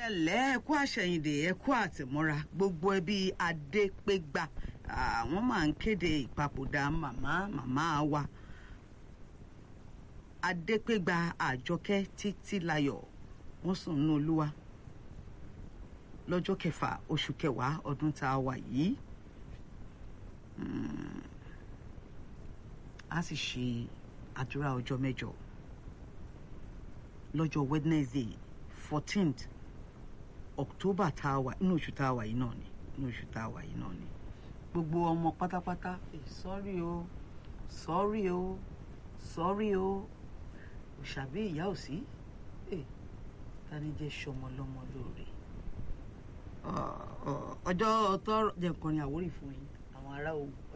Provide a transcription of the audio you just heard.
ẹlẹ́ ẹ̀kú àṣẹyìndè ẹ̀kú àtìmọ́ra gbogbo ẹbí adépégbà àwọn máa ń kéde ìpapòdà màmá màmá wa adépégbà àjọkẹ́ títílayọ̀ wọ́n sùn nínú olúwa lọ́jọ́ kẹfà oṣù kẹwàá ọdún tá a wà yìí a sì ṣe àdúrà ọjọ́ mẹ́jọ lọ́jọ́ wednesday fourteenth october tá a wà inú oṣù tá a wà yìí náà ni inú oṣù tá a wà yìí náà ni gbogbo ọmọ pátápátá sọ́rí o sọ́rí o sọ́rí o òṣàbí ìyá ò sí tani jẹ́ sọmọ lọ́mọ lóore ọjọ́ tọrọ jẹ́ nǹkan ní àwórì fún yín àwọn ará o.